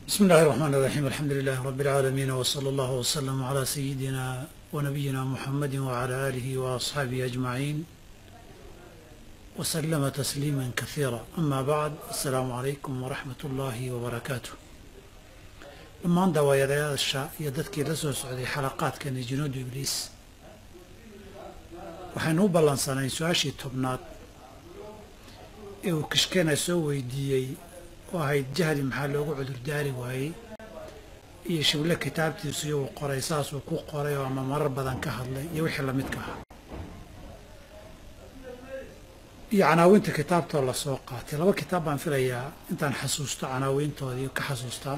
بسم الله الرحمن الرحيم الحمد لله رب العالمين وصلى الله وسلم على سيدنا ونبينا محمد وعلى آله وأصحابه أجمعين وسلم تسليما كثيرا أما بعد السلام عليكم ورحمة الله وبركاته dhammaan dawaayadeyaasha iyo dadkii la soo socday xalaqaadkani junuudu ibliis waxaynu u ballansanay su-aashii tobnaad ee uu kishkeena soo weydiiyey oo ahayd jahli maxaa loogu cudurdaari waayey iyo shible kitaabtiisu iyuu qoray saasuu ku qoray oo ama marar badan ka hadlay iyo wixii lamidka ahaa iyo canaawinta kitaabtoo la soo qaatay laba kitaab baan filayaa intaan xasuusto canaawiintoodii ka xasuustaa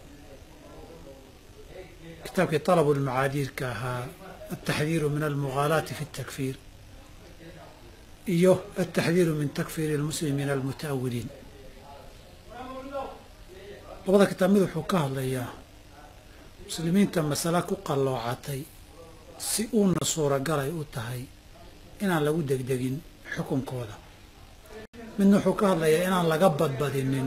kitaabkii طalabulmacaadiirka ahaa altaxdiiru min almughaalaati fi اtakfiir iyo altaxdiiru min takfiiri اlmuslimiina almuta'awiliin labada kitaab mid wuxuu ka hadlayaa muslimiinta masale ku qalloocatay si uuna suuragalay u tahay inaan lagu degdegin xukunkooda midna wuxuu ka hadlayaa inaan laga badbadinin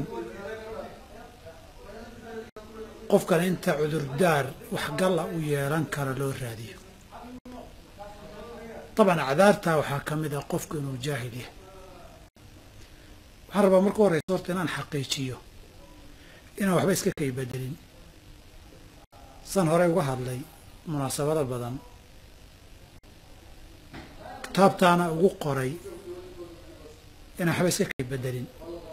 qofkana inta cudurdaar waxgalla u yeelan kara loo raadiyo dabcan acdaartaa waxaa ka mid ah qofku inuu jaahil yahay waxaan rabaa marka horeysa horta inaan xaqiijiyo inaan waxba iska kay bedelin san horey uga hadlay munaasabado badan kitaabtaana ugu qoray inaan waxba iska kay bedelin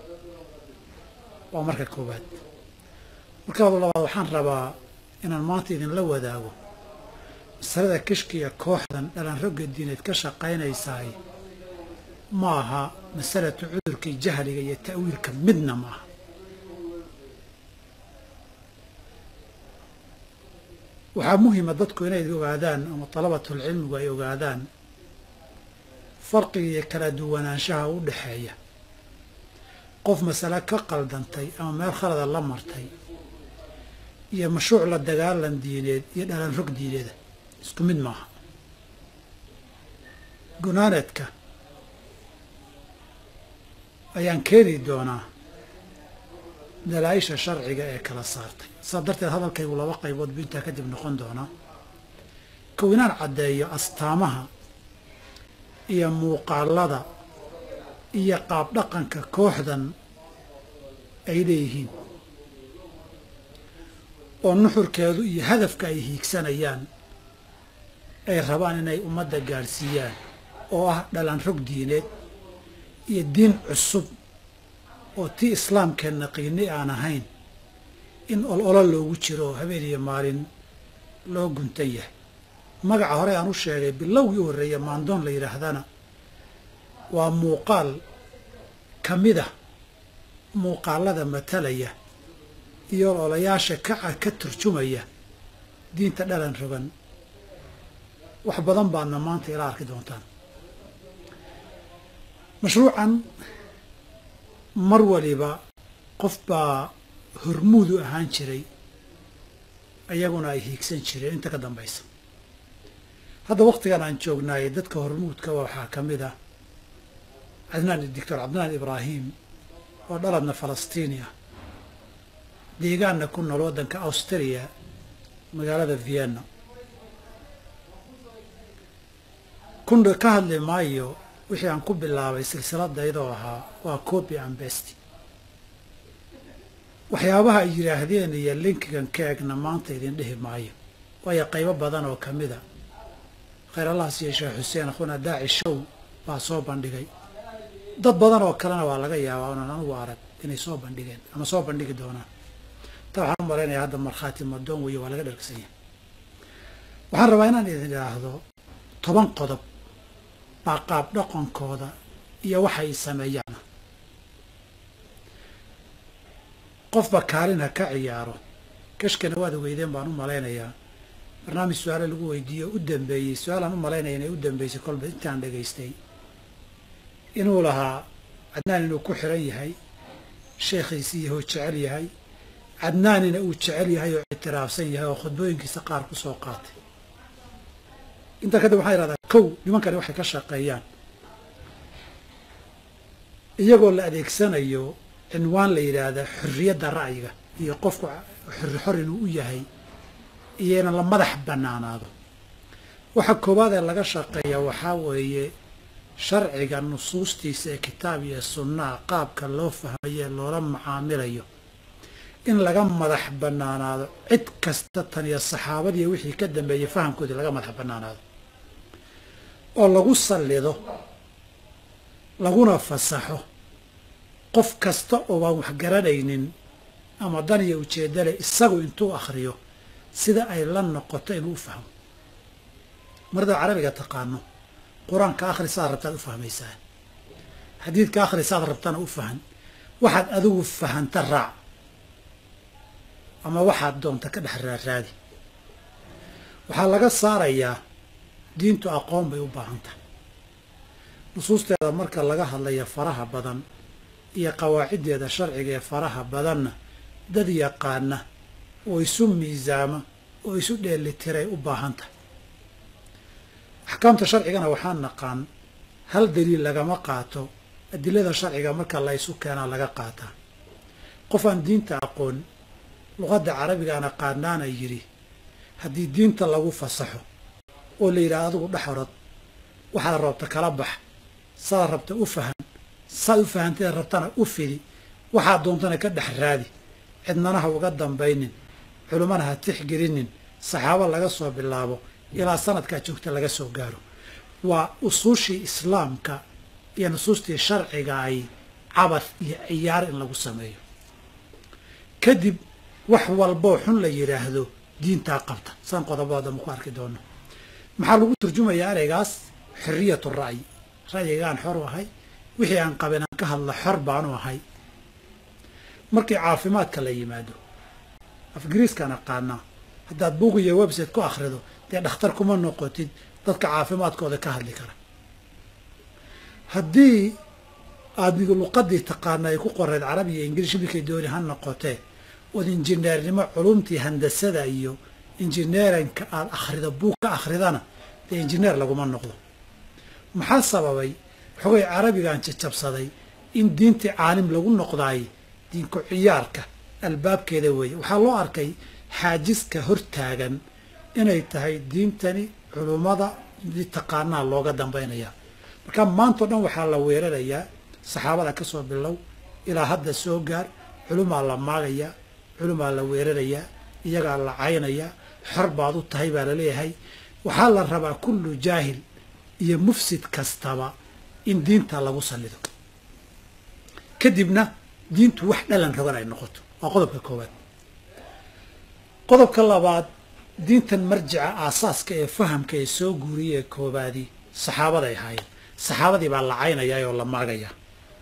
waa marka koowaad markaaba labaad waxaan rabaa inaan maanta idinla wadaago masalada kishkiya kooxdan dhalanrogga diineed ka shaqaynaysaay ma aha masalatu cudurkii jahliga iyo ta'wiilka midna ma aha waxaa muhima dadku inay ogaadaan ama dalabatulcilmigu ay ogaadaan farqiga iyo kala duwanaanshaha u dhexeeya qof masale ka qaldantay ama meel khalada la martay iyo mashruuc la dagaalan diineed iyo dhalan rog diineeda isku mid maaha gunaaneedka ayaan keeni doonaa dalaa-isha sharciga ee kala saartay saa darteed hadalkaygu laba qaybood buu intaa kadib noqon doonaa kow inaan caddeeyo astaamaha iyo muuqaalada iyo qaab dhaqanka kooxdan ay leeyihiin oo nuxurkeedu iyo hadafka ay hiigsanayaan ay rabaan inay ummadda gaadhsiiyaan oo ah dhalan rog diineed iyo diin cusub oo tii islaamkeenna qiini aan ahayn in ololo loogu jiro oo habeen iyo maalin loo guntan yahay magaca hore aan u sheegay bilowgii u horreeya maandoon la yidhaahdana waa muuqaal ka mid ah muuqaalada matalaya iyo ololayaasha kaca ka turjumaya diinta dhalan rogan wax badan baadna maanta ila arki doontaan mashruucan mar waliba qof baa hormuudu ahaan jiray ayaguna ay hiigsan jireen inta ka dambaysa hadda wakhtigan aan joognaayey dadka hormuudka waxaa ka mid ah cadnaan doctor cabdinaan ibraahim oo dhaladna falastiini ah deegaanna ku nool waddanka australia magaalada vienna kun ka hadli maayo wixii aan ku bilaabay silsiladaydoo ahaa waa copy and best waxyaabaha ay yidhaahdeen iyo linkigan ka egna maanta idin dhihi maayo waayo qaybo badan oo ka mida khayr allah siiya sheekh xuseen akhuna daaci show baa soo bandhigay dad badan oo kalena waa laga yaabaa onan anugu arag inay soo bandhigeen ama soo bandhigi doonaan ta waxaan u malaynayaa hadda markhaati madoon weeye waa laga dhargsanya waxaan rabaa inaan idin idhaahdo toban qodob baa qaab dhaqankooda iyo waxay sameeyaan qofba kaalin ha ka ciyaaro kashkana waad ogeydeen baan u malaynayaa barnaamij su-aale lagu weydiiyo u dambeeyey su-aalaan u malaynaya inay u dambeysay kolba intaan dhegaystay inuu lahaa cadnaan inuu ku xiran yahay sheekhiisii yahoo jecel yahay cadnaanina uu jecel yahay oo ictiraafsan yahay oo khudbooyinkiisa qaar ku soo qaatay intaa kadib waxaan idhahdaa kow nimankani waxay ka shaqeeyaan iyagoo la adeegsanayo cinwaan la yidhaahda xorriyadda ra'yiga iyo qofku xor xor inuu u yahay iyo in la madax bannaanaado waxa koowaad ee laga shaqeeya waxaa weeye sharciga nusuustiisa ee kitaab iyo sunnaha qaabka loo fahmayo ee loola macaamilayo in laga madax bannaanaado cid kasta tan iyo saxaabadiiyo wixii ka dambeeyey fahamkoodii laga madax bannaanaado oo lagu sallido laguna fasaxo qof kasta oo aan wax garanaynin ama dan iyo ujeedda leh isagu intuu akhriyo sida ay la noqoto inuu u fahmo maradaad carabiga taqaano qur-aanka akhrisaad rabtaad u fahmaysaa xadiidka akhrisaad rabtana u fahan waxaad adigu fahanta raac ama waxaad doonta ka dhex raaraadi waxaa laga saarayaa diintu aqoon bay u baahan tahay nusuusteeda marka laga hadlayo faraha badan iyo qawaaciddeeda sharciga ee faraha badanna dad yaqaana oo isu miisaama oo isu dheelitiray u baahan tahay axkaamta sharcigana waxaa naqaan hal daliil lagama qaato adilada sharciga marka la ysu keenaa laga qaataa qof aan diinta aqoon luqadda carabigaana qaanaana yidhi haddii diinta lagu fasaxo oo la yidhaha adigu dhex orod waxaad rabta kala bax saad rabta u fahan saad u fahanteed rabtana u fidi waxaad doontana ka dhex raadi cidnana ha uga dambaynin culummana ha tixgelinin saxaabo laga soo bilaabo ilaa sanadkaa joogta laga soo gaaro waa usuushii islaamka iyo nusuustii sharciga ay cabad iyo ciyaar in lagu sameeyo kadib wax walboo xun la yidhaahdo diintaa qabta saan qodobada dambe ku arki doono maxaa lagu turjumayaa ereygaas xorriyatu ra'yi ra'yigaan xor u ahay wixii aan qabin aan ka hadla xor baanu ahay markii caafimaadka la yimaado afgiriiskaan aqaanaa haddaad buug iyo website ku akhrido dee dhakhtar kuma noqotid dadka caafimaadkooda ka hadli kara haddii aad luqadii taqaana ay ku qoreed carabi iyo ingiliish midkay dooni ha noqotee ood injineernimo culumtii handasada iyo injineerinka aad akhrido buug ka akhridana dee injineer laguma noqdo maxaa sababay xogay carabigaan jajabsaday in diintii caalim lagu noqdaay diinku ciyaarka albaabkeeda weeye waxaa loo arkay xaajiska hortaagan inay tahay diintani culummada taqaanaa looga dambaynaya marka maantao dhan waxaa la weerarayaa saxaabada ka soo bilow ilaa hadda soo gaar culumaa la maagayaa culumaa la weerarayaa iyagaa la caynayaa xor baad u tahay baa laleeyahay waxaa la rabaa kullu jaahil iyo mufsid kastaba in diinta lagu sallido kadibna diintu wax dhalan rogan ay noqoto waa qodobka koowaad qodobka labaad diintan marjica aasaaska ee fahamka ee soo guuriyay ee koobaadii saxaabaday ahaayeen saxaabadii baa la caynayaa oo la maagayaa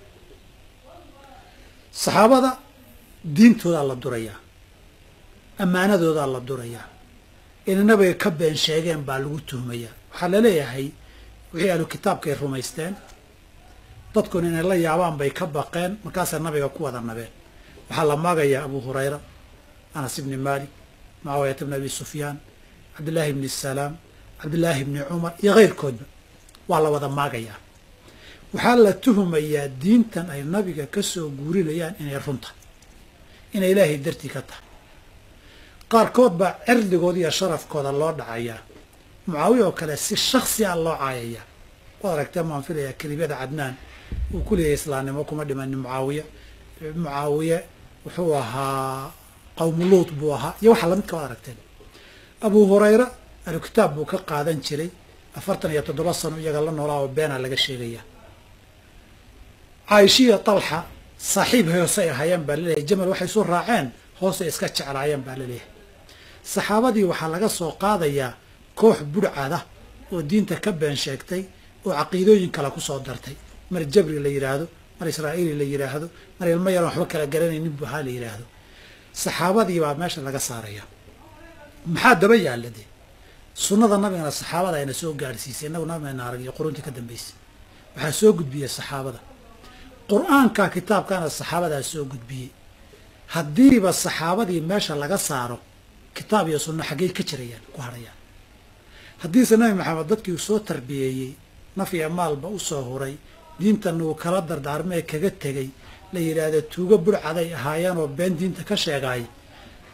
saxaabada diintoodaa la durayaa ammaanadoodaa la durayaa inanabaga ka been sheegeen baa lagu tuhmayaa waxaa laleeyahay wixii ahlu kitaabkay rumaysteen dadkuna inay la yaabaan bay ka baqeen markaasay nabiga ku wada nabeen waxaa la maagayaa abu hurayra anas ibni maalik mucaawiyata bni abi sufyaan cabdillaahi bni salaam cabdillaahi bni cumar iyo keyrkoodba waa la wada maagayaa waxaa la tuhumayaa diintan ay nabiga ka soo guurinayaan inay runta inay ilaahay dartii ka tahay qaarkood baa cirdigooda iyo sharafkooda loo dhacayaa mucaawiya oo kale si shaksi a loo caayayaa waad aragtee maan filayaa kelibada cadnaan uu ku leeyahay islaamnimo kuma dhimanin mucaawiya mucaawiye wuxuu ahaa qawmuluut buu ahaa iyo waxa lamidka waad aragteen abu hurayra ahlu kitaab buu ka qaadan jiray afartan iyo toddoba sano iyaga la noolaa oo beenaa laga sheegaya caaishiya talxa saaxiib hoosay ahaayeen baa laleeyahay jamal waxay isu raaceen hoosay iska jeclaayeen baa laleeyahay saxaabadii waxaa laga soo qaadayaa koox budhcada oo diinta ka been sheegtay oo caqiidooyin kale ku soo dartay mar jabri la yidhaahdo mar israa'iili la yidhaahdo mar ilmo yaran waxba kala garanaynin bu ahaa la yidhaahdo saxaabadii baa meesha laga saaraya maxaa daba yaalla dee sunnada nabigana saxaabada ayna soo gaadhsiisay innagu nabigana arag iyo quruntii ka dambaysay waxaa soo gudbiyey saxaabada qur-aanka kitaabkana saxaabadaa soo gudbiyey haddiiba saxaabadii meesha laga saaro kitaab iyo sunno xaggey ka jirayaan ku hadhayaan haddiise nabi maxamed dadkii uu soo tarbiyeeyey naf iyo maalba u soo huray diintanna uu kala dardaarmee kaga tegey la yidhaahda tuugo burcaday ahaayeen oo been diinta ka sheegaay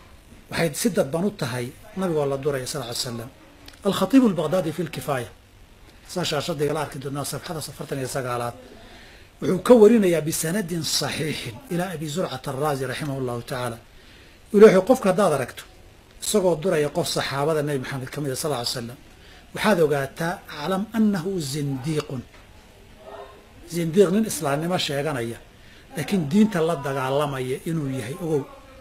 waxay si dadban u tahay nabigoo la duraya sal ly slam alkhatiibu albaqdaadi fi lkifaaya saa shaashadayga la arki doonaa safxada afartan iyo sagaalaad wuxuu ka warinayaa bisanadin saxiixin ilaa abi zurcata araazi raximah llahu tacaala ilaahay qofka haddaad aragto isagoo duraya qof saxaabada nebi maxamed ka mida sal ly slam waxaad ogaataa aclam annahu zindiiqun zindiiq nin islaamnimo sheeganaya laakiin diinta la dagaalamaya inuu yahay ogow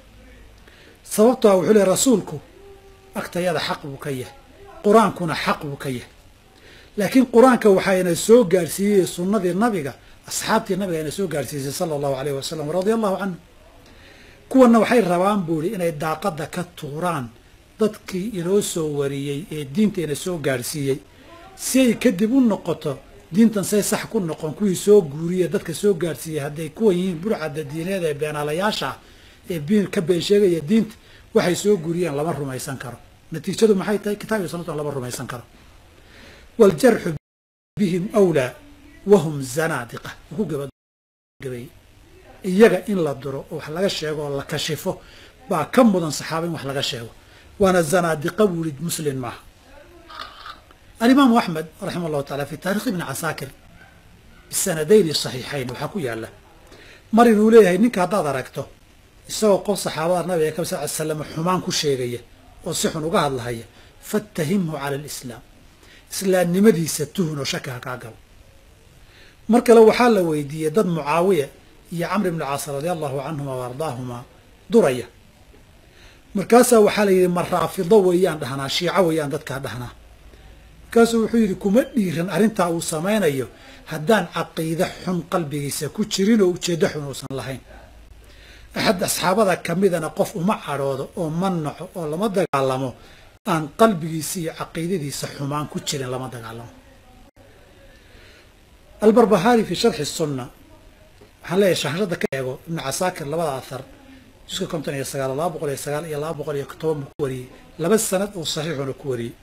sababto a wuxuu leey rasuulku agtayada xaq buu ka yahay qur-aankuna xaq buu ka yahay laakiin qur-aanka waxayna soo gaarsiiyey sunnadii nabiga asxaabtii nabiga ayna soo gaarsiisay sala allahu alayh wasalam radia allahu canhu kuwanna waxay rabaan buu ihi inay daaqadda ka tuuraan dadkii inoo soo wariyey ee diinta ina soo gaarsiiyey si ay kadib u noqoto diintan say sax ku noqon kuwii soo guuriye dadka soo gaarsiiyey hadday kuwan yihiin burcadda diineed ee beenaalayaasha ah ee biin ka been sheegaya diinta waxay soo guuriyeen lama rumaysan karo natiijadu maxay tahay kitaab iyo sunnatan lama rumaysan karo waaljarxu bihim awlaa wahum zanaadiqa ku gabagabay iyaga in la duro oo wax laga sheego oo la kashifo baa ka mudan saxaaba in wax laga sheego waana zanaadiqa buu yihi muslin maaha alimaamu axmed raximah llahu taala fi taarikh ibni casaakir bisanadayni saxiixayn waxaa ku yaala mar inuu leeyahay ninka haddaad aragto isagoo qof saxaabada nabiga ka sal ly slam xumaan ku sheegaya oo si xun uga hadlahaya fattahimhu cala alislaam islaamnimadiisa tuhun oo shaki ha kaa galo mar kale waxaa la weydiiyey dad mucaawiya iyo camr ibni caas radia allahu canhuma wa ardaahumaa duraya markaasaa waxaa la yidhi ma raafido weeyaan dhahnaa shiico weeyaan dadkaa dhahnaa markaasuu wuxuu yidhi kuma dhiiran arrintaa uu samaynayo haddaan caqiide xun qalbigiisa ku jirin oo ujeeddo xun uusan lahayn axad asxaabada ka midana qof uma cadhoodo oo ma naco oo lama dagaalamo aan qalbigiisa iyo caqiidadiisa xumaan ku jirin lama dagaalamo albarbahaari fii sharxi sunna waxaan leeyahay shaashada ka eego ibnu casaakir labada ahar juska konton iyo sagaal laba boqol iyo sagaal iyo laba boqol iyo toban buu ku wariyey laba sanad oo saxiixuna ku wariyey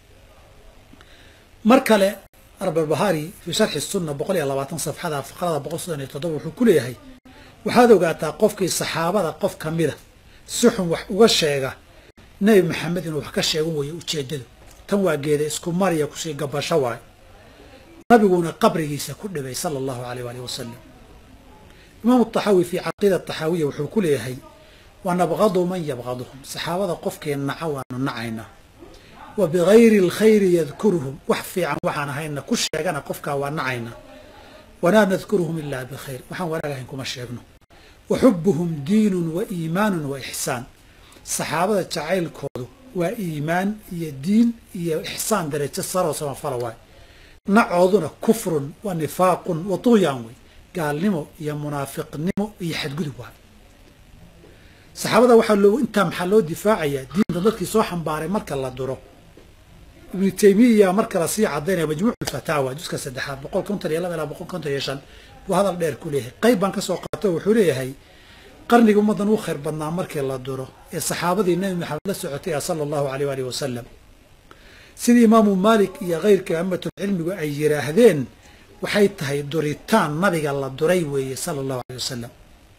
mar kale arbarbahari fii sharxi sunna boqol iyo labaatan safxada faqrada boqol soddon iyo toddoba wuxuu ku leeyahay waxaad ogaataa qofkii saxaabada qof ka mida si xun wax uga sheega nebi maxamed inuu wax ka sheegan weeye ujeeddadu tan waa geeda isku mariya kusii gabasho waayo nabiguuna qabrigiisa ku dhibay sala allahu aleyh waalihi wasalam imaamu taxaawi fii caqiida taxaawiya wuxuu ku leeyahay wa nabqadu man yabqaduhum saxaabada qofkii naca waanu nacaynaa wa bigayri alkhayri yadkuruhum wax fiican waxaan ahayna ku sheegana qofkaa waa nacaynaa walaa nadkuruhum ilaa bikhayr waxaan wanaag ahayn kuma sheegno wa xubuhum diinun wa iimaanun wa ixsaan saxaabada jacaylkoodu waa iimaan iyo diin iyo ixsaan darajo saroo samafala waay nacooduna kufrun wa nifaaqun wa tugyaan wey gaalnimo iyo munaafiqnimo iyo xadgudub waay saxaabada waxaa loo intaa maxaa loo difaacayaa diinta dadkii soo xambaaray marka la duro ibnu taymiya marka la sii cadaynaya majmuuc fataawa juska saddexaad boqol konton iyo laba ilaa boqol konton iyo shan buu hadal dheer ku leeyahay qayb baan ka soo qaato wuxuu leeyahay qarniga ummaddan u khayr badnaa markii la duro ee saxaabadii nebi maxamed la socotay ah sala allahu aleyh waalihi wasalam sidii imaamu maalik iyo kayrka amatulcilmigu ay yidhaahdeen waxay tahay duritaan nabiga la duray weeye sala allahu aleyh wasalam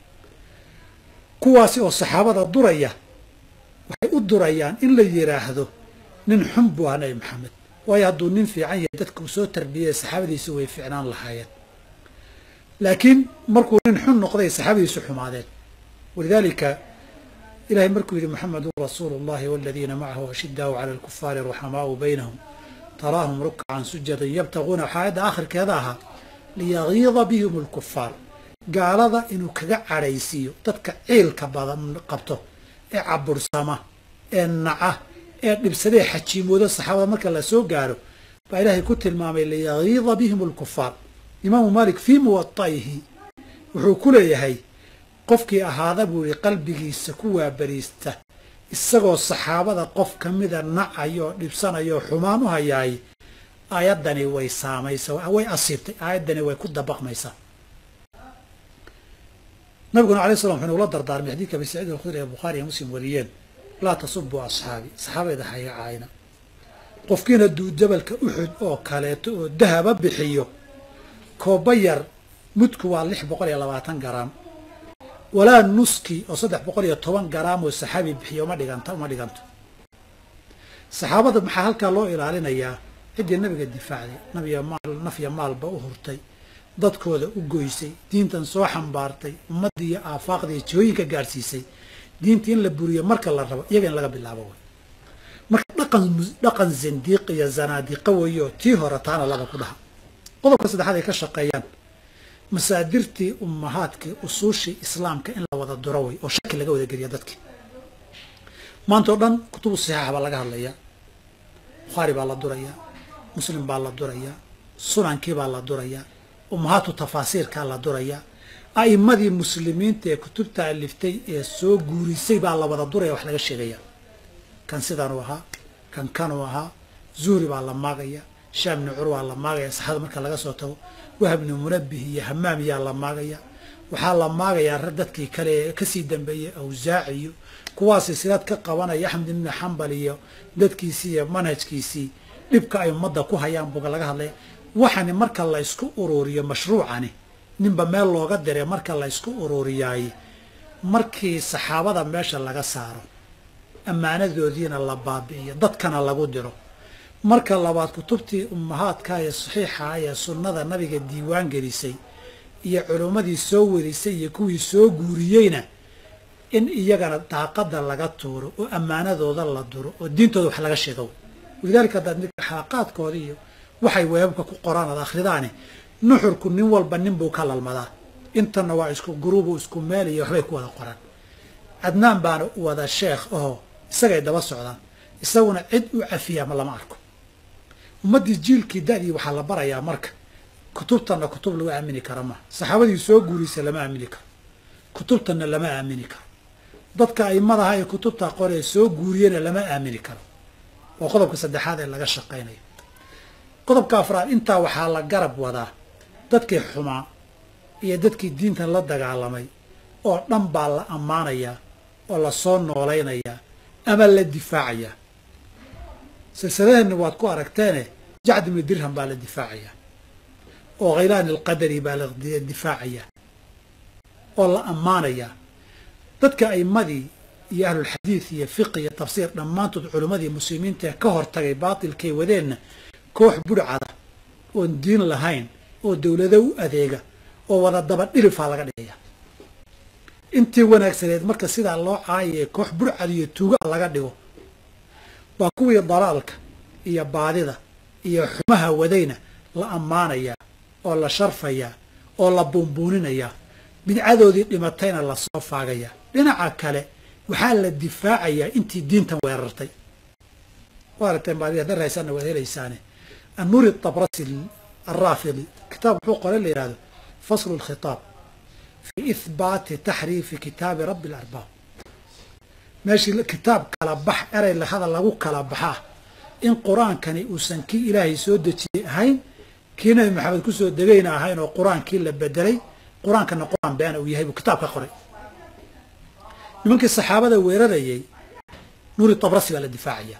kuwaasi oo saxaabada duraya waxay u durayaan in la yidhaahdo nin xun buu ahaa nebi maxamed waayo hadduu nin fiican yahay dadka uu soo tarbiyaya saxaabadiisu way fiicnaan lahaayeen laakiin markuu nin xun noqday saxaabadiisu xumaadeen walidaalika ilahay markuu yidhi moxamedun rasuulu اllahi waladiina macahu ashidaau cala alkufaari ruxamaau baynahum taraahum rukcan sujadan yabtaguuna waxaa aayadda aakhirkeeda ahaa liyagiida bihim alkufaar gaalada inuu kaga cadhaysiiyo dadka ciilka badan qabto ee cabursama ee naca ee dhibsadee xajiimooda saxaabada marka la soo gaaro baa ilaahay ku tilmaamay liyagiida bihim alkufaar imaamu maalik fii muwata'ihi wuxuu ku leeyahay qofkii ahaada buu yihi qalbigiisa ku waabariista isagoo saxaabada qof ka mida nacayo oo dhibsanayo oo xumaan u hayaay aayaddani way saamaysaa way asiibtay aayaddani way ku dabaqmaysaa nabiguna alay slam wuxuu nugula dardaarmay xadiidka abi saciid alkhudri ee bukhaari iyo muslim wariyeen laa tasubuu asxaabi saxaabayda haya caayna qofkiina duu jabalka uxud oo kaleeto oo dahaba bixiyo kooba yar mudku waa lix boqol iyo labaatan garaam walaa nuski oo saddex boqol iyo toban garaam oo saxaabi bixiya uma dhiganta uma dhiganto saxaabada maxaa halkaa loo ilaalinayaa ciddii nabiga difaacday nabiya maal nafya maalba u hurtay dadkooda u goysay diintan soo xambaartay ummaddii iyo aafaaqda iyo jihooyinka gaadhsiisay diinta in la buriyo marka la rabo iyaga in laga bilaabo way marka dhaqan dhaqan zindiiq iyo zanaadiqa weeyo tii hore taana laba ku dhaha qodobka saddexaad ay ka shaqeeyaan masaadirtii ummahaadkii usuushii islaamka in la wada duro way oo shaki laga wada geliya dadkii maanta oo dhan kutubu saxiixa baa laga hadlayaa bukhaari baa la durayaa muslim baa la durayaa sunankii baa la durayaa ummahaatu tafaasiirkaa la durayaa a'immadii muslimiinta ee kutubta aliftay ee soo guurisay baa la wada duraya wax laga sheegaya kan sidanuu ahaa kan kanuu ahaa zuhri baa la maagaya shaam bni cur waa la maagaya saxada marka laga soo tago wahab bni munabih iyo hamaam yaa la maagaya waxaa la maagayaa rag dadkii kale ee kasii dambeeyey awsaac iyo kuwaa silsilad ka qabanaya axmed ibni xambal iyo dadkiisii iyo manhajkiisii dhibka ay ummadda ku hayaan buga laga hadlaya waxani marka la ysku ururiyo mashruucani ninba meel looga diray marka la ysku ururiyaay markii saxaabada meesha laga saaro ammaanadoodiina la baabi'iyo dadkana lagu diro marka labaad kutubtii ummahaadka ee saxiixa ee sunnada nabiga diiwaan gelisay iyo culummadii soo warisay iyo kuwii soo guuriyeyna in iyagana daaqada laga tuuro oo ammaanadooda la duro oo diintooda wax laga sheego walidaalika haddaad mid xalaqaadkooda iyo waxay weebabka ku qoraan ad akhridaani nuxurku nin walba nin buu ka lalmadaa intana waa isku guruubu isku meel iyo waxbay ku wada qoraan cadnaan baana wada sheekh ahoo isagay daba socdaan isaguna cid u cafiya ma lama arko ummaddii jiilkii da'dii waxaa la barayaa marka kutubtanna kutub lagu aamini karo maha saxaabadii soo guurisa lama aamini karo kutubtanna lama aamini karo dadka aimadaha ee kutubta qoree soo guuriyena lama aamini karo waa qodobka saddexaad ee laga shaqaynayo qodobka afraad intaa waxaa la garab wadaa dadkii xumaa iyo dadkii diintan la dagaalamay oo dhan baa la ammaanayaa oo la soo noolaynayaa ama la difaacayaa silsiladeenna waad ku aragteene jacd ibni dirham baa la difaacayaa oo khaylaan alqadari baa la difaacayaa oo la ammaanayaa dadka aimadii iyo ahlulxadiid iyo fiqi iyo tafsiir dhammaantood culimmadii muslimiinta ee ka hortagay baatilkay wadeenna koox budhcada oon diin lahayn oo dowlado u adeega oo wada daba dhilifaa laga dhigaya intii wanaagsaneed marka sidaa loo caayay koox budhcad iyo tuuga laga dhigo waa kuwii dalaalka iyo baadida iyo xumaha wadayna la ammaanayaa oo la sharfayaa oo la buunbuuninayaa bidcadoodii dhimatayna lasoo faagayaa dhinaca kale waxaa la difaacayaa intii diintan weerartay wa aragteen baadi hadda rahaysaana waad helaysaane annuuri tabrasi alraafidi kitaab wuxuu qoray la yihahdo faslu lkhitaab fi ihbaati taxriifi kitaabi rabbi alarbaab meeshii kitaab kala bax erey lahada lagu kala baxaa in qur-aankani uusan kii ilaahay soo dejiyey ahayn kii nabi maxamed kusoo degayna ahayn oo qur-aankii la bedelay qur-aankana qur-aan beena uu yahay buu kitaab ka qoray nimankii saxaabada weerarayay nuuri tabrasi baa la difaacayaa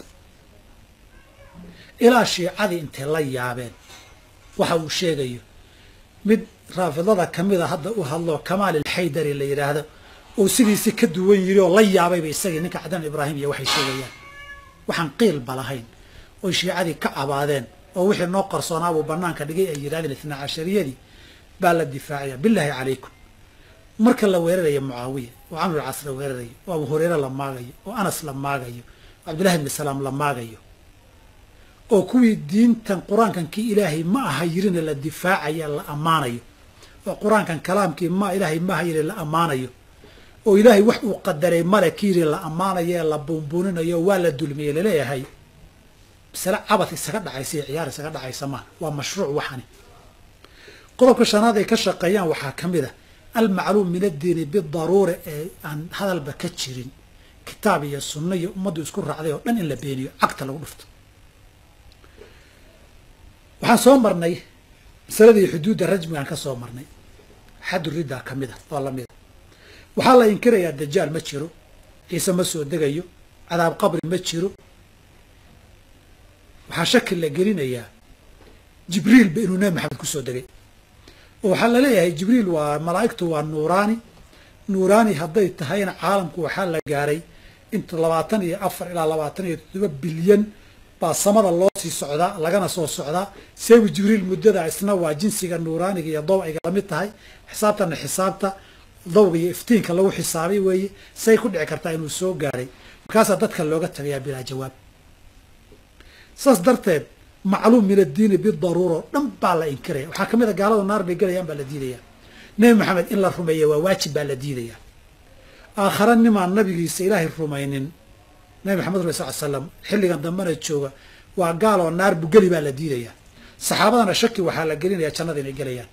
ilaa shiicadii intay la yaabeen waxa uu sheegayo mid raafidada ka mida hadda u hadlo kamaal alxaydari la yidhaahdo oo sidiisi ka duwan yiri oo la yaabayba isagii ninka cadaan ibraahim iyo waxay sheegayaan waxaan qiilba lahayn oy shiicadii ka cabaadeen oo wixii noo qarsoonaabuu banaanka dhigay ay yidhahdeen itnaa cashariyadii baa la difaacaya bilaahi calaykum marka la weerarayo mucaawiya oo camr cas la weerarayo oo abu hureyre la maagayo oo anas la maagayo oo cabdillahi bni salaam la maagayo oo kuwii diintan qur-aankan kii ilaahay ma aha yirina la difaacaya la ammaanayo oo qur-aankan kalaamkii ma ilaahay ma aha yiri la ammaanayo oo ilaahay wax uu qadaray male ki yiri la ammaanayo ee la buunbuuninayo waa la dulmiyey laleeyahay masale cabad isaga dhacaysa iyo ciyaar isaga dhacaysa maa waa mashruuc waxani qodobka shanaad ay ka shaqeeyaan waxaa ka mid a almacluum min addiini bidaruura ee aan hadalba ka jirin kitaab iyo sunno iyo ummaddu isku raacday oo dhan in la beeniyo cagta lagu dhufto waxaan soo marnay masaladii xuduudda rajmigaan ka soo marnay xaddu riddaa ka mid a oo lamid a waxaa la inkirayaa dajaal ma jiro ciise ma soo degayo cadaab qabri ma jiro waxaa shaki la gelinayaa jibriilba inuu nebi maxamed kusoo degay oo waxaa la leeyahay jibriil waa malaa'igtu waa nuuraani nuuraani hadday tahayna caalamku waxaa la gaaray inta labaatan iyo afar ilaa labaatan iyo toddoba bilyan baa samada loo sii socdaa lagana soo socdaa seebu jibriil muddada isna waa jinsiga nuuraaniga iyo dawciga lamid tahay xisaabtana xisaabta dawga iyo iftiinka lagu xisaabay weeye say ku dhici kartaa inuu soo gaaray markaasaa dadka looga tagayaa bilaa jawaab saas darteed macluum min addiini bidaruuro dhan baa la inkiraya waxaa ka mid a gaalada naar bay gelayaan baa la diidaya nebi maxamed in la rumeeya waa waajib baa la diidaya aakhare nimaan nabigiisa ilaahay rumaynin nabi maxamed rul sal slam xilligan dambena jooga waa gaaloo naar bugeli baa la diidaya saxaabadana shaki waxaa la gelinaya jannada inay gelayaan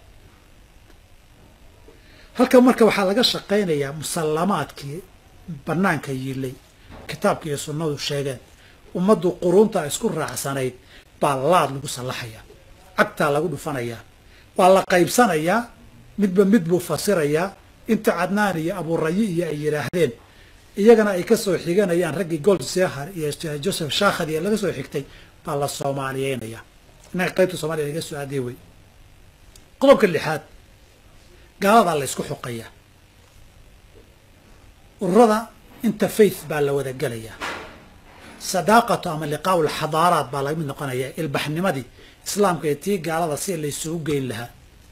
halkan marka waxaa laga shaqaynayaa musallamaadkii banaanka yiilay kitaabka iyo sunnadu sheegeen ummaddu quruunta isku raacsanayd baa laad lagu sallaxayaa cagtaa lagu dhufanayaa waa la qaybsanayaa midba mid buu fasirayaa inta cadnaan iyo abuurayi iyo ay yidhaahdeen iyagana ay ka soo xiganayaan raggii gold zehar iyo joseph shakhad iyo laga soo xigtay baa la soomaaliyeynaya innaga qaybta soomaliya laga soo aadey wey qodobka lixaad gaaladaa la ysku xuqayaa ururada interfaith baa la wada gelayaa sadaaqatu ama liqaa'u lxadaaraat baa laga mid noqonayaa ilbaxnimadii islaamka iyo tii gaalada si laysugu geyn lahaa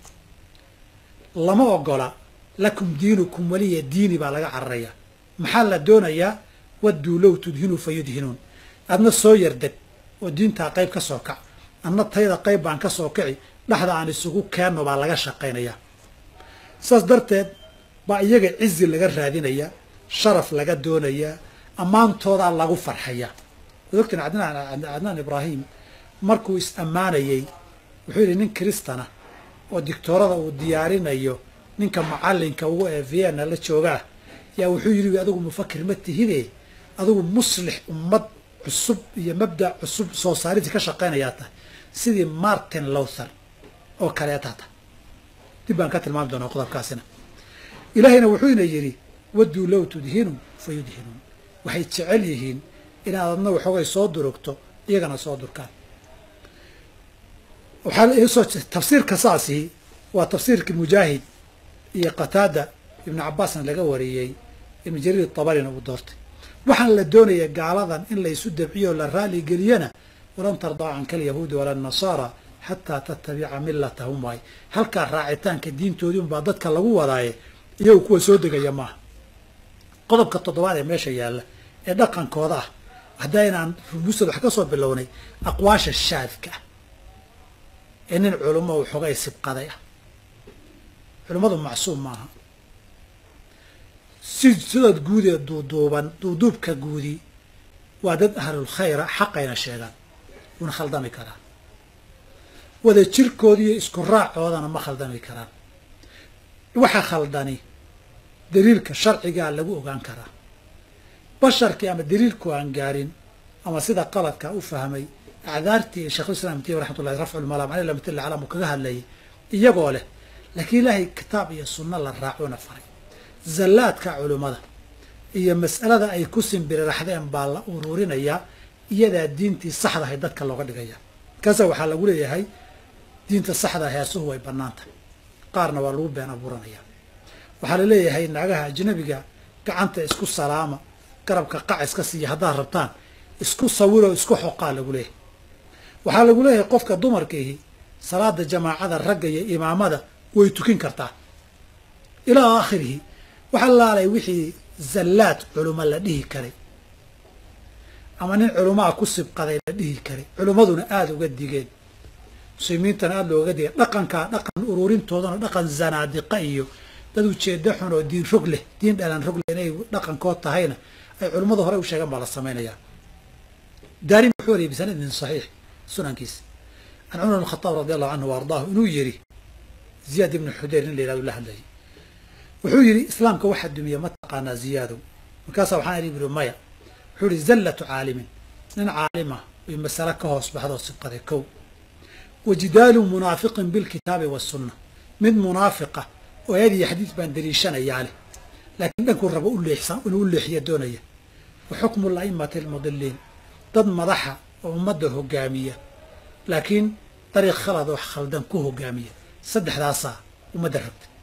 lama ogola lakum diinukum weliya diini baa laga cararayaa maxaa la doonayaa wadduu low tudhinuu fa yudhinuun adna soo yardeg oo diintaa qayb ka soo kac adna tayda qayb baan ka soo kici dhexda aan isugu keenno baa laga shaqaynayaa saas darteed baa iyaga cizi laga raadinayaa sharaf laga doonayaa ammaantoodaa lagu farxayaa waad ogtiin cadnaan cadnaan ibraahim markuu is ammaanayey wuxuu yidhi nin kristana oo dictoorada uu diyaarinayo ninka macallinka ugu ee vienna la joogaa yaa wuxuu yidhi adigu mufakir ma tihide adigu muslix ummad cusub iyo mabdac cusub soo saaridii ka shaqaynayaa tahay sidii martin lowther oo kaleetaa tahay dib baan ka tilmaami doonaa qodobkaasina ilaahayna wuxuuna yidhi wadduu low tudhinu fa yudhinuun waxay jecel yihiin inaad adna waxoogay soo durugto iyagana soo durkaan waxaa soo tafsiirka saasi waa tafsiirkii mujaahid iyo qataada ibnu cabbaasna laga wariyey ibnu jariir tabarina uu doortay waxaan la doonaya gaaladan in la isu dabciyo o la raali geliyana walan tardaa canka alyahuudi wala nasaara xataa tattabica millatahum waay halkaa raacitaanka diintoodii unbaa dadka lagu wadaaye iyagu kuwa soo degaya maaha qodobka toddobaad ee meesha yaalla ee dhaqankooda ah haddaa inaan rubuusad wax ka soo bilownay aqwaasha shaadka ah ee nin culummo waxoogay sibqaday ah culummadu macsuum maaha si sidood guud ee duuduuban duuduubka guudi waa dad ahlulkhayra xaqayna sheegaan wuuna khaldami karaa wada jirkoodi iyo isku raacoodana ma khaldami karaan waxa khaldani daliilka sharcigaa lagu ogaan karaa basharkii ama daliilku aan gaarin ama sida qaladka u fahmay acdaartii sheekhulislaam tiy raxmatullahi rafculmalaam aley lamatilla calam uu kaga hadlayay iyagoo leh laakiin ilaahay kitaab iyo sunno la raacoona faray zallaadka culummada iyo mas'alada ay ku simbiriraxdeen baa la uruurinayaa iyadaa diintii saxda ahay dadka looga dhigaya markaasa waxaa lagu leeyahay diinta saxda heesuhu way bannaan tahay qaarna waa lagu been abuuranayaa waxaa la leeyahay naagaha ajnabiga gacanta isku salaama garabka qac iska siiya haddaad rabtaan isku sawiroo isku xoqaa lagu leeyahay waxaa lagu leeyahay qofka dumarkiihi salaada jamaacada ragga iyo imaamada way tukin kartaa ilaa aakhirihi waxaa laalay wixii zallaad culuma la dhihi karay ama nin culumaa ku sibqaday la dhihi karay culummaduna aada uga digeen muslimiintana aada looga digeen dhaqankaa dhaqan ururintoodana dhaqan zanaadiqa iyo dad ujeeda xun oo diin rog leh diin dhalan rog leh inay dhaqankood tahayna ay culummadu horey u sheegaan baa la samaynayaa daarimi wuxuu wariyay bisanadin saxiix sunankiisa can cumar bn khataab radi allahu canhu wa ardaahu inuu yidhi ziyaad ibnu xudeyr in la yihahdo la hadlayay wuxuu yidhi islaamka waxaa dumiya ma taqaanaa ziyaadow markaasaa waxaan idhi buri maya wuxuu yihi zallatu caalimin nin caalima ay masale ka hoos baxdoo sibqaday kow wa jidaalu munaafiqin bilkitaabi wasunna mid munaafiqa oo ayad iyo xadiid baan daliishanayaa leh laakiin dhankuu rabo u leexsan inuu u leexiya doonaya wa xukmu la'imati almudiliin dad madaxa oo ummadda hogaamiya laakiin dariiq khalad oo khaldan ku hogaamiya saddexdaasaa ummadda rabta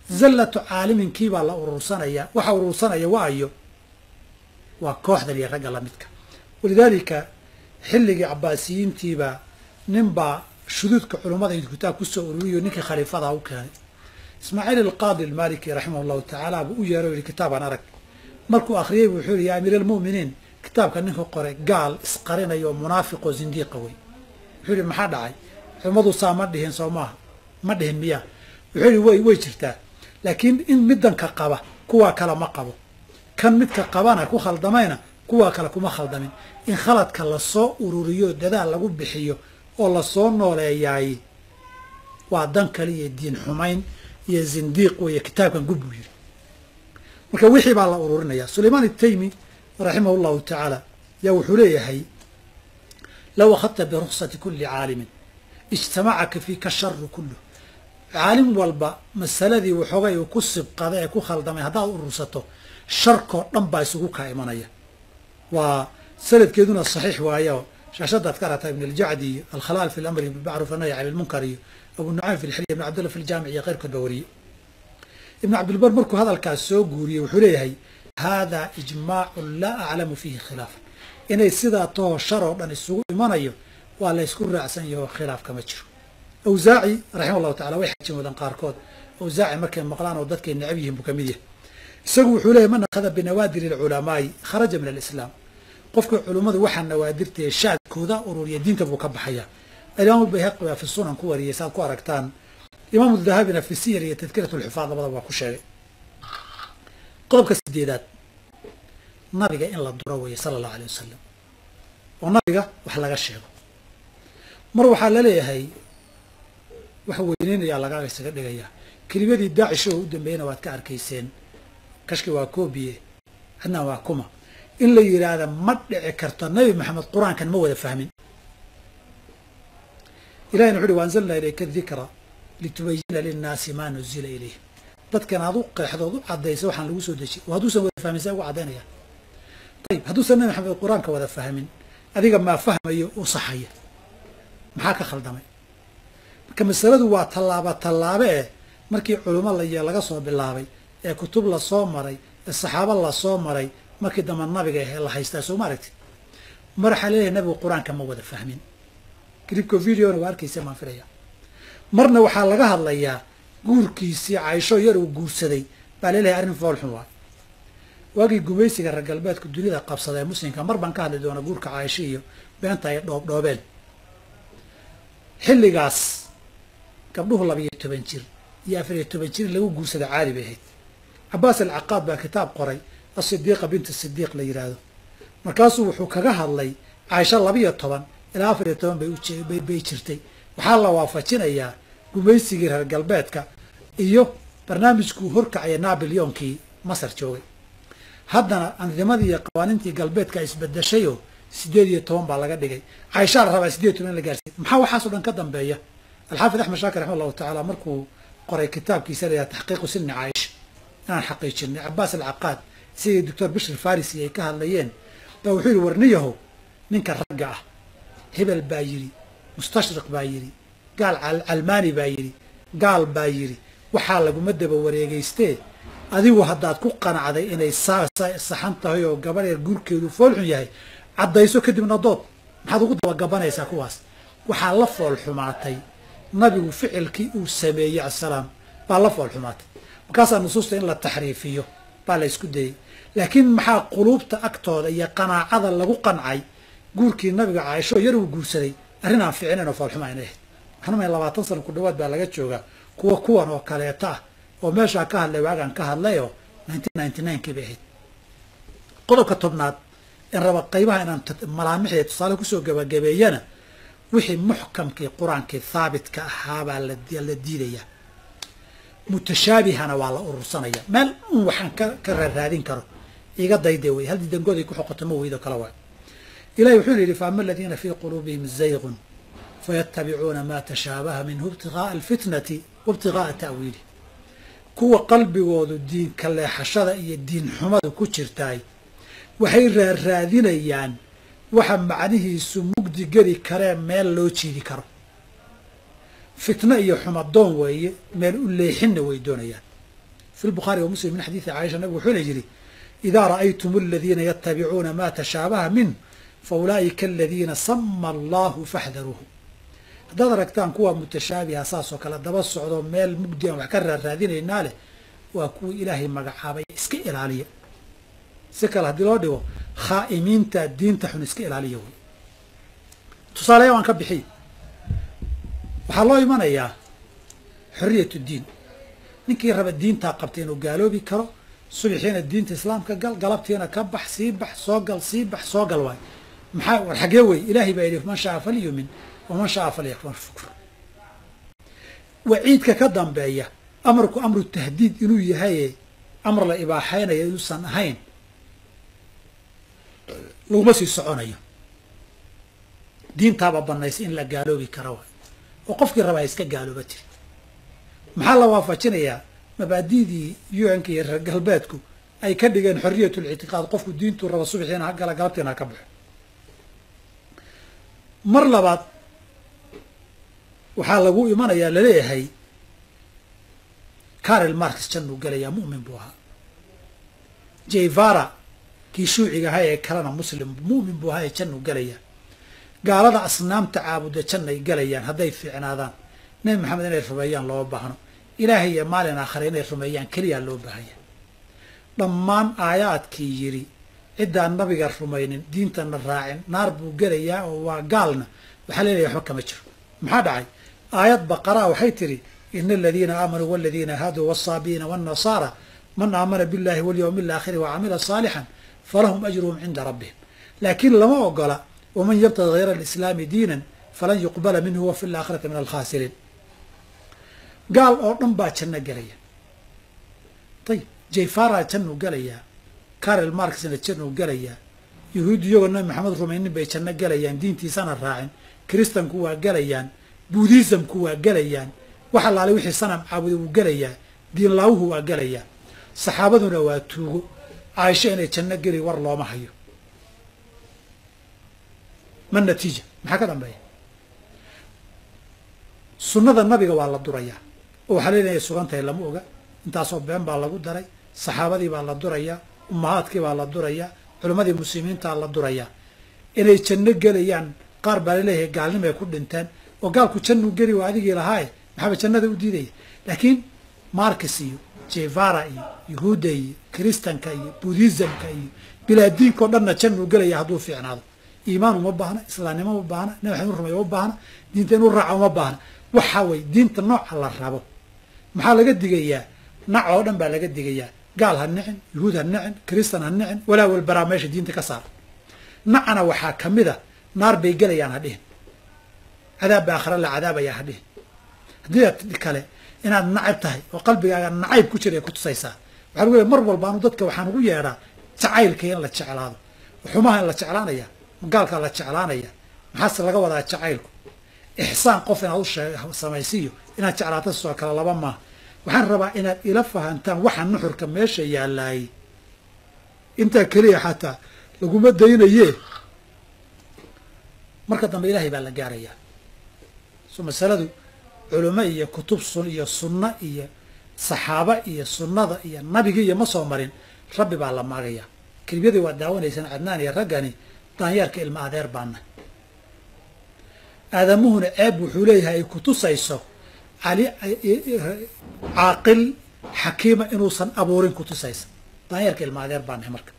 zallatu caaliminkiibaa la urursanaya waxa urursanaya waayo waa kooxdan iyo ragga lamidka walidaalika xilligii cabaasiyiintiibaa ninbaa shuduudka culummada intu kitaab kusoo ururiyo ninkii khaliifadaa u keenay ismaaciil alqaadi almaliki raximah llahu tacaala buu u yeeray o yihi kitaabaan arag markuu akhriyey buu wuxuu yihi ya amiir almu'miniin kitaabka ninka qoray gaal isqarinaya oo munaafiqoo zindiiqa wey wuxuu yihi maxaa dhacay culummadu saa ma dhihin soo maaha ma dhihin miyaa wuxuu yihi way way jirtaa laakiin in middanka qaba kuwaa kale ma qabo kan midka qabana ku khaldamayna kuwaa kale kuma khaldamin in khaladka lasoo ururiyo dadaal lagu bixiyo oo lasoo nooleeyaay waa dan kale iyo diin xumayn iyo zindiiq weeye kitaabkan gub buu yidhi marka wixii baa la ururinaya sulaymaan itaymi raximah llahu tacaala yaa wuxuu leeyahay low akhadta biruksati kuli caalimin ijtamacaka fiika sharu kulluh caalim walba masaladii waxoogay uu ku sibqada ee ku khaldamay haddaad urursato sharkoo dhan baa isugu kaa imanaya waa sanadkeeduna saxiix waayo shaashadaad ka aragtaa ibn aljacdi iyo alkhalaal fi lamri bilmacruuf annahy can ilmunkar iyo abu nucaym fi lxilya ibn cabdillah fi ljaamic iyo keyrkood ba wariyey ibn cabdilbar markuu hadalkaas soo guuriyey wuxuu leeyahay haadaa ijmaacun laa aclamu fiihi khilaafan inay sidaa toho shar oo dhan isugu imanayo waa la ysku raacsan yaho khilaaf kama jiro awsaaci raximah llahu tacala way xajin wadan qaarkood awsaaci markay maqlaan oo dadkay necab yihiin buu ka mid yahay isagu wuxuu leeyahy man akhada binawaadir alculamaa'i kharaja min alislaam qofka culummadu waxaa nawaadirtae shaadkooda ururiya diinta buu ka baxaya alimaam albayhaqi baa fi sunan ku wariyay saaad ku aragtaan imaamu dahabina fi siyar iyo tadkirat lxufaad labadaba waa ku sheegay qodobka sideedaad nabiga in la duro weeye sala allahu alay wasalam oo nabiga wax laga sheego mar waxaa laleeyahay wax weyneynayaa lagaaga isaga dhigayaa kelimadii daacish oo u dambeeyana waad ka arkayseen kashki waa koobiye adnaa waa kuma in la yidhaahda ma dhici karto nabi maxamed qur-aankan ma wada fahmin ilahina wuxu uhi waanzalnaa ilayka dikra litubayina linnaasi maa nuzila ilayh dadkan aad u qeexdood u caddaysa waxaan lagu soo dejiyay oo hadduusan wada fahmin saa ugu caddaynaya ayib hadduusan nabi maxamed qur-aanka wada fahmin adiga maa fahmayo u saxaya maxaa ka khaldamay marka masaladu waa tallaaba tallaabe eh markii culummo laiyo laga soo bilaabay ee kutub lasoo maray ee saxaabo lasoo maray markii dambe nabiga ahe la haystaa soo ma aragtid mar waxaa leeyahay nabigu qur-aanka ma wada fahmin clipko videona waa arkaysa maan filaya marna waxaa laga hadlayaa guurkiisii caysho yar uu guursaday baa leelahay arrin foolxun waay waagii gumaysiga reer galbeedka dunida qabsada ee muslimka mar baan ka hadli doona guurka caysho iyo beenta ay dhoobdhoobeen xilligaas gabdhuhu labiyo toban jir iyo afariyo toban jir in lagu guursada caadi bay ahayd cabaas alcaqaad baa kitaab qoray asidiiqa bintu sidiiq la yidhaahdo markaasuu wuxuu kaga hadlay caysho labiyo toban ilaa afariyo toban bay bay jirtay waxaa la waafajinayaa gumaysigii reer galbeedka iyo barnaamijkuu horkacaya nabilyoonkii masar joogay haddana andimadii iyo qawaaniintii galbeedka isbedeshayoo sideed iyo toban baa laga dhigay cayshaa la rabaa sideed iyo toban in la gaarsiiy maxaa waxaasoo dhan ka dambeeya alxaafid axmed shaakir raxima allahu tacaala markuu qoray kitaabkiisa layaha taxqiiqu sinni caaisha inaan xaqiijinay cabaas alcaqaad sidii doctor bishir farisi ay ka hadlayeen baa wuxuu yihi warniyahow ninka ragga ah hebel baa yidhi mustashriq baa yidhi gaal calmaani baa yidhi gaal baa yidhi waxaa laguma daba wareegaystee adigu haddaad ku qanacday inay saxan tahay oo gabadheer guurkeedu foolxun yahay caddayso kadibna dood maxaad ugu dabagabanaysaa kuwaas waxaa la fool xumaatay nabigu ficilkii uu sameeyey asalaam baa la fool xumaatay markaasaa nusuusta in la taxriifiyo baa la ysku dayey laakiin maxaa quluubta agtooda iyo qanaacada lagu qancay guurkii nabiga caaisho yar uu guursaday arrin aan ficinayn oo foolxuma ayna ahayd waxaanumaya labaatan sana ku dhawaad baa laga joogaa kuwa kuwan oo kaleeto ah oo meeshaa ka hadlay waagaan ka hadlayoo nineteen ninety nine kii bay ahayd qodobka tobnaad in raba qaybaha inaan malaamixda tusaale kusoo gabagabeeyana wixii muxkamkii qur-aankii haabitka ahaabaa la diidayaa mutashaabihana waa la urursanaya meel un waxaan ka raaraadin karo iga dayde wey hal didangooday ku xoqoto ma weydo kala waay ilahi wuxuuna yidhi faama aladiina fii quluubihim zaygun fayatabicuuna ma tashaabaha minhu ibtigaaa alfitnati wa ibtigaaa ta'wiilih kuwa qalbigoodu diinka leexashada iyo diin xumada ku jirtaay waxay raarraadinayaan waxa macnihiisu mugdi geli karee meel loo jiidi karo fitno iyo xumadoon weeye meel u leexinna way doonayaan fi lbukhaari wa muslim min xadiidi caaisha nabigu wuxuuna yidhi idaa ra'aytum aladiina yatabicuuna ma tashaabaha min fa ulaa'ika aladiina sama allahu faxdaruuhu haddaad aragtaan kuwa mutashaabiha saasoo kale daba socdo meel mugdi aan wax ka raarraadinaynaa leh waa kuwii ilaahay magacaabay iska ilaaliya si kale haddii loo dhigo khaa'imiinta diinta xun iska ilaaliya wey tusaaleya waan ka bixiy waxaa loo imanayaa xoriyat diin ninkii raba diintaa qabtay inuu gaaloobi karo subaxiina diinta islaamka gal galabtiina ka bax sii bax soo gal sii bax soo gal waay maxaa war xagee wey ilaahay baa yidhi man shaa falyumin waman shaa falyakfur waciidka ka dambeeya amarku amru tahdiid inuu yahaye amar la ibaaxaynayo inuusan ahayn laguma sii soconayo diintaaba banaysa in la gaaloobi karo waay oo qofkii rabaa iska gaalooba tiri maxaa la waafajinayaa mabaadidii un-ka iyo reer galbeedku ay ka dhigeen xoriyat lictiqaad qofku diintuu raba subaxiina ha gala galabtiina ha ka baxo mar labaad waxaa lagu imanayaa laleeyahay carel marx jannuu gelayaa mu'min buu ahaa jevara kii shuuciga ahaa ee kalena muslim mu'min buu ahaa ee jannuu gelayaa gaalada asnaamta caabuda jannay galayaan hadday fiicnaadaan nebi maxamed inay rumeeyaan looma baahno ilaahay iyo maalin aakhare inay rumeeyaan keliyaa loo baahanya dhammaan aayaadkii yidhi ciddaan nabiga rumaynin diintana raacin naar buu gelayaa oo waa gaalna waxaa leeyahay waxba kama jiro maxaa dhacay aayad baqaraa waxay tidhi ina aladiina aamanuu waladiina haaduu waasaabiina waannasaara man aamana billahi walyowmi alaakhiri wacamila saalixan falahum ajruhum cinda rabbihim laakiin lama ogola waman yabtagi hayra alislaami diinan falan yuqbala minhu wa fi laakhirati min alkhaasiriin gaal oo dhan baa janno gelaya ayib jayfara jannuu gelayaa carel marksna jannuu gelayaa yahuud iyagoo nabi maxamed rumaynin bay janno gelayaan diintiisana raacin kiristanku waa gelayaan buudhisamku waa gelayaan wax allaale wixii sanam caabuda wuu gelayaa diinlaawuhu waa gelayaa saxaabaduna waa tuugo caaisho inay janno geli war looma hayo ma natiija maxaa ka dambeeya sunnada nabiga waa la durayaa oo waxaa leedahay sugan tahay lama oga intaasoo been baa lagu daray saxaabadii baa la durayaa ummahaadkii baa la durayaa culimmadii muslimiintaa la durayaa inay janno gelayaan qaar baa laleeyahay gaalnimay ku dhinteen oo gaalku jannuu geli waa adigii lahaaye maxaaba jannada u diidaya laakiin markis iyo jevara iyo yahuudda iyo kiristanka iyo budhisamka iyo bilaadiinkao dhanna jannuu gelaya hadduu fiicnaado iimaan uma baahna islaamnimo uma baahna nabi maxamed inu rumeeyo uma baahna diinta inuu raaco uma baahna waxa weye diinta nooca la rabo maxaa laga digayaa nac oo dhan baa laga digayaa gaal ha nicin yahuud ha nicin kiristan ha nicin walaa walbaraa meesha diinta ka saar nacana waxaa ka mid a naar bay gelayaan ha dhihin cadaab ba aakhira la cadaabaya ha dhihin haddii aad kale inaad nacab tahay oo qalbigaaga nacayb ku jira ay ku tusaysaa waxaa lagu leey mar walbaanu dadka waxaan ugu yeedhaa jacaylka in la jeclaado xumaha in la jeclaanaya gaalkaa la jeclaanaya maxaase laga wadaa jacaylku ixsaan qof inaad u samaysiiyo inaad jeclaato sidoo kale laba maaha waxaan rabaa inaad ila fahantaan waxa nuxurka meesha yaalaayay intaa keliya xataa laguma daynaye marka dambe ilaahay baa la gaarayaa so masaladu culimo iyo kutub sun iyo sunno iyo saxaaba iyo sunnada iyo nabigi iyo ma soo marin rabbi baa la maagaya kelibiyadii waa daawanaysaan cadnaan iyo raggani daanyeerka ilma adeer baana aadamuhuna ceeb wuxuu leeyahay ay ku tusayso cali caaqil xakiima inuusan abuurin ku tusaysa daanyeerka ilma adeer baanahay marka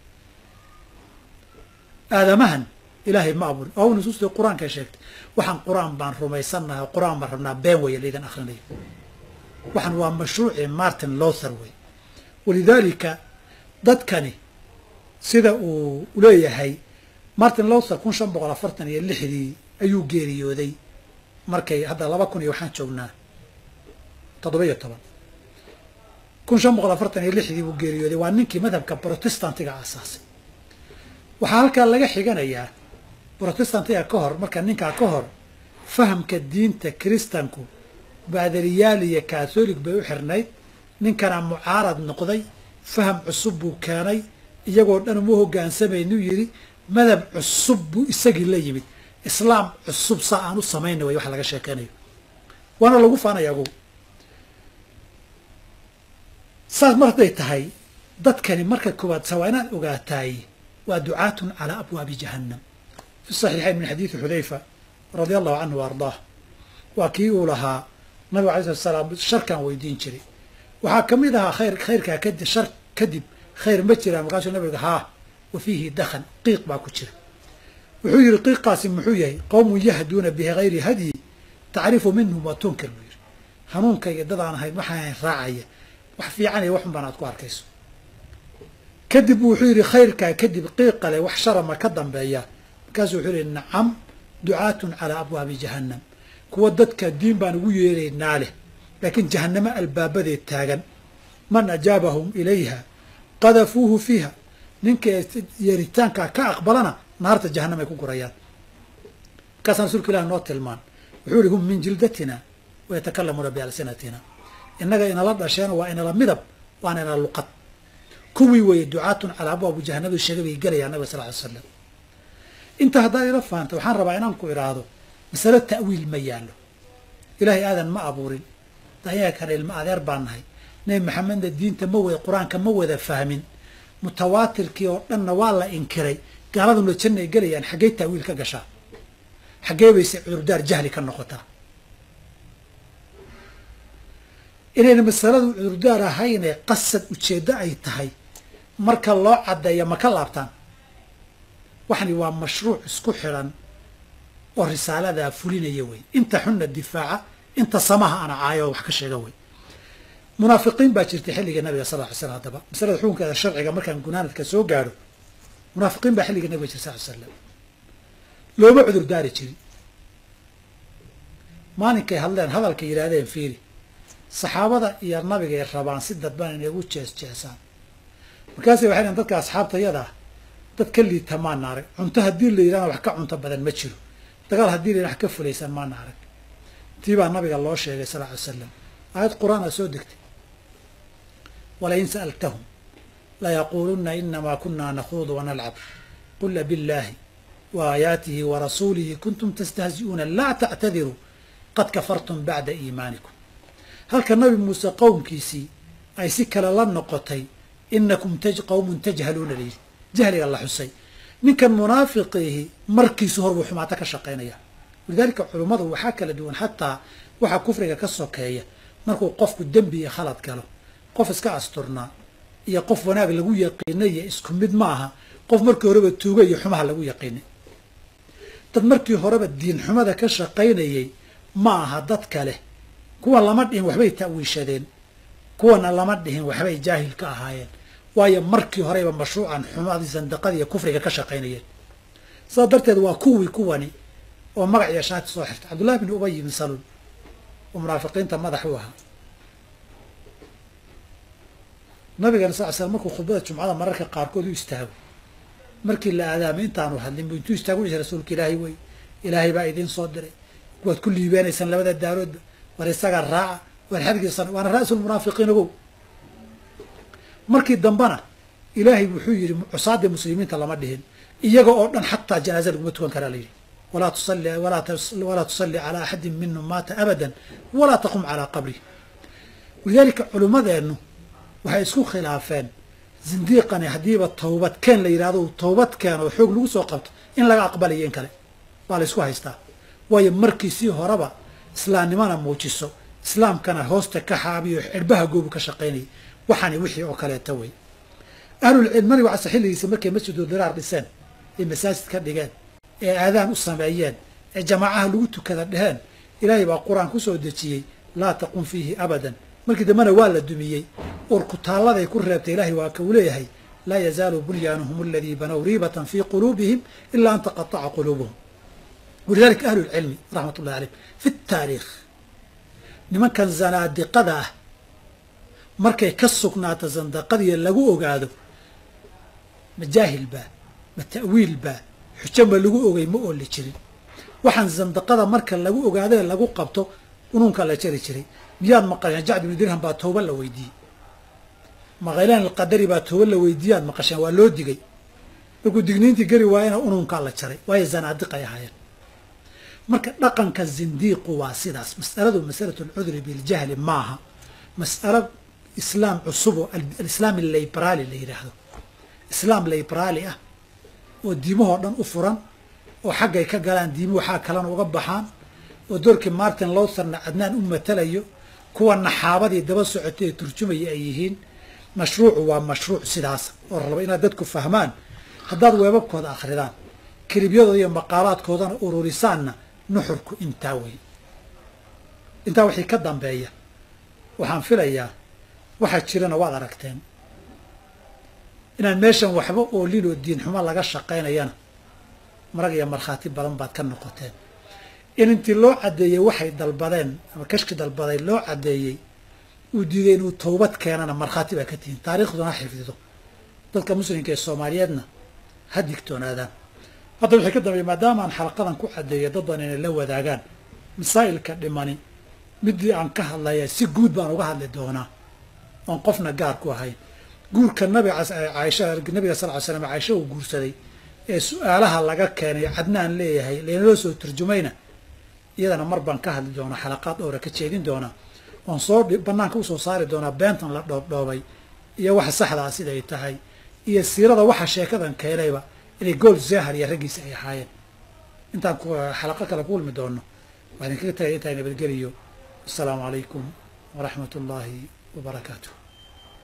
aadamahan ilaahay ma abuurin oo nusuustii qur-aankay sheegtay waxaan qur-aan baan rumaysannahay oo qur-aan baan rabnaa been weeye laydan akhrinayo waxaan waa mashruuci martin lother wey walidaalika dadkani sida uu leeyahay martin lother kun shan boqol afartan iyo lixdii ayuu geeriyooday markay hadda laba kun iyo waxaan joognaa toddoba iyo toban kun shan boqol afartan iyo lixdii buu geeriyooday waa ninkii madhabka protestantiga aasaasay waxaa halkaa laga xiganayaa protestantiga ka hor marka ninkaa ka hor fahamka diinta kiristanku baadariyaal iyo katholig bay u xirnayd ninkana mucaarad noqday faham cusub buu keenay iyagoo dhan uma hogaansamaynu yidhi madhab cusub buu isagii la yimid islaam cusub saa aan u samayna way wax laga sheekeynayo waana lagu faanaya agu saas mar hadday tahay dadkani marka koowaad sa waa inaad ogaataay waa ducaatun calaa abwaabi jahannam fi saxiixayn min xadiidi xudayfa radia allahu canhu wa ardaah waa kii uu lahaa nabigu alay slat salaam sharkaan weydiin jiray waxaa ka mid ahaa khayr khayrkaa kadib shar kadib khayr ma jiraan markaasuu nabiga haa wa fiihi dakhan qiiq baa ku jira wuxuu yidhi qiiqaasi muxuu yahay qowmun yahduuna bigayri hadyi tacrifu minhum wa tunkir buu yidhi hanuunkayga dad aan ahayn waxaan ahayn raacaya wax fiican iyo waxun baan aad ku arkayso kadib wuxuu yidhi khayrkaa kadib qiiqale wax sharama ka dambeeya markaasuu wuxuu yihi nacam ducaatun calaa abwaabi jahannam kuwa dadka diin baan ugu yeeraynaa leh laakiin jahannamo albaabadeed taagan man ajaabahum ilayha qadafuuhu fiiha ninka yeeritaankaa ka aqbalana naarta jahanam ay ku gurayaan markaasaan rasuulka ilah noo tilmaan wuxuu ihi hum min jildatina wayatakalamuuna bialsinatina innaga inala dhasheen waa inala midab waana inala luqad kuwii weeye ducaatun calaa abwaabu jahanamadu sheegay bay gelayaa nabiga sal ly slam inta haddaad ila fahamta waxaan rabaa inaan ku idhaahdo masalo ta'wiil ma yaallo ilaahay aadan ma abuurin dayaga kana ilmo adeer baan nahay nebi maxamedna diinta ma wada qur-aanka ma wada fahmin mutawaatirkii oo dhanna waa la inkiray gaaladuna janna ay gelayaan xaggey ta'wiil ka gashaa xaggee bayse cudurdaar jahli ka noqotaa inayna masaladu cudurdaar ahaynee qasad ujeeddo ay tahay marka loo caddeeya ma ka laabtaan waxani waa mashruuc isku xidhan oo risaaladaa fulinaya wey inta xunna difaaca inta samaha ana caayo oo wax ka sheega wey munaafiqiin baa jirtay xilliga nabiga sal ly slam haddaba masalada xukunkeeda sharciga markaan gunaanadka soo gaadho munaafiqiin baa xilliga nabiga jir sal ly slam looma cudur daari jirin maalinkay hadleen hadalkay yidhaahdeen fiiri saxaabada iyo nabigay rabaan si dadban inay ugu jees jeesaan markaasay waxay dhn dadka asxaabtayada ah dad ka liita maana arag cunto haddii la yidhahna wax ka cunto badan ma jiro dagaal haddii la yidhahna wax ka fulaysan maana arag tii baa nabiga loo sheegay sal ly slam aayad qur-aana soo degtay walain sa'altahum layaquuluna inamaa kunaa nakhuudu wanalcab qul billaahi wa aayaatihi wa rasuulihi kuntum tastahzi'uuna laa tactadiruu qad kafartum bacda iimaanikum halka nabi muuse qowmkiisii ay si kale la noqotay inakum qowmun tajhaluuna layidhi jahliga la xusay ninkan munaafiqiihi markiisu hor buu xumaato ka shaqaynaya walidaalika culummadu waxaa kala duwan xataa waxaa kufriga ka sokeeya markuu qofku dembi iyo khalad galo qof iska asturnaa iyo qof wanaag lagu yaqiinay iyo isku mid ma aha qof markii horeba tuuga iyo xumaha lagu yaqiinay dad markii horeba diin xumada ka shaqaynayay ma aha dad kale kuwa lama dhihin waxbay ta'wiishadeen kuwana lama dhihin waxbay jaahil ka ahaayeen waayo markii horeyba mashruucan xumadii sandaqada iyo kufriga ka shaqaynayeen sidaas darteed waa kuwii kuwani oo magac iyo shaati soo xirtay cabdullahi bin ubay bin salul oo munaafiqiinta madax u ahaa nabigana sal l slam markuu khudbada jumcada mararka qaarkood u istaago markii la aadaamay intaanu hadlin bu intuu istaagu dhihi rasuulka ilaahay wey ilaahay baa idiin soo diray waad ku liibaanaysaan labada daaroodba war isaga raaca waan xadgiisan waana ra'sulmunaafiqiin ogow markii dambena ilaahay wuxuu yidhi cusaadii muslimiinta lama dhihin iyaga oo dhan xataa janaaza laguma tukan karaa layidhi walaa tusalli walaa tusalli calaa axadin minhum maata abadan walaa taqum calaa qabrih walidaalika culimmadeennu waxay isku khilaafeen zindiiqani haddiiba towbad keen la yidhahdo towbad keen oo xoog lagu soo qabto in laga aqbalayo in kale waa la ysku haystaa waayo markii sii horeba islaamnimana muujiso islaamkana hoosta ka xaabiyo cirbaha goobu ka shaqaynayay waxaani wixii oo kaleeta wey ahlulcilm nabiga case xilligiisa markay masjidu diraar dhiseen ay masaajid ka dhigeen ee aadaan u sameeyeen ee jamaacaha lagu tukada dheheen ilaahay baa qur-aan ku soo dejiyey laa taqum fiihi abadan markii dambena waa la dumiyey ur kutaalladay ku reebtay ilaahay waa ka uu leeyahay laa yazaalu bunyaanuhum aladii banow riibatan fii quluubihim ilaa an taqataca quluubuhum walidalika ahlu lcilmi raxmat ullahi caleyhim fi taariikh nimankan zanaadiqada ah markay ka sugnaato sandaqadiya lagu ogaado ma jaahil baa ma ta'wiil baa xujo ma lagu ogay ma ooli jirin waxaan sandaqada marka lagu ogaadee lagu qabto unuunka la jari jiray miyaad maqasheen jacd ibnu dirham baa tooba la weydiiyey maqaylaan alqadari baa tooba la weydiiyaad maqasheen waa loo digay markuu digniintii geli waayena unuunkaa la jaray waayo zanaadiqay ahaayeen marka dhaqanka zindiiqu waa sidaas mas'aladu masalatu alcudri biljahli maaha mas'alo islaam cusub oo alislaam allibraali la yidhaahdo islaam libraali ah oo diimahoo dhan u furan oo xaggay ka galaan diimuhu xaa kalena uga baxaan oo doorkii martin lowtherna cadnaan u matalayo kuwa naxaabadii daba socotay ee turjumaya ay yihiin mashruucu waa mashruuc sidaas oo raba inaad dadku fahmaan haddaad weebabkooda akhridaan kelibyadooda iyo maqaalaadkoodana ururisaanna nuxurku intaa wey intaa wixii ka dambeeya waxaan filayaa waxaa jirana waad aragteen inaan meeshan waxba oolin oo diin xumo laga shaqaynayana marag iyo markhaati badan baad ka noqoteen in intii loo caddeeyey waxay dalbadeen ama kashki dalbaday loo caddeeyey uu diiday inuu towbad keenana markhaati baa ka tihiin taariikhduna ha xifdido dadka muslimka ee soomaaliyeedna ha digtoonaadaan hadda wixii ka dambeeya maadaama aan xalaqadan ku caddeeya dad badan inay la wadaagaan masaa'ilka dhimani midii aan ka hadlaya si guud baan uga hadli doonaa oon qofna gaar ku ahayn guurka nabiga caaisha nabiga sal ly slam caaisha uu guursaday ee su-aalaha laga keenay cadnaan leeyahay laynaloo soo turjumayna iyadana mar baan ka hadli doonaa xalaqaad dhowra ka jeedin doonaa oon soo banaanka usoo saari doonaa beentan la dhoobdhoobay iyo waxa saxdaa siday tahay iyo siirada waxa sheekadan keenayba inay gool zahar iyo raggiisa ay ahaayeen intaan xalaqo kale ku kulmi doono waa idinkaga tagay intaa nabadgeliyo assalaamu calaykum waraxmat ullaahi wabarakaatu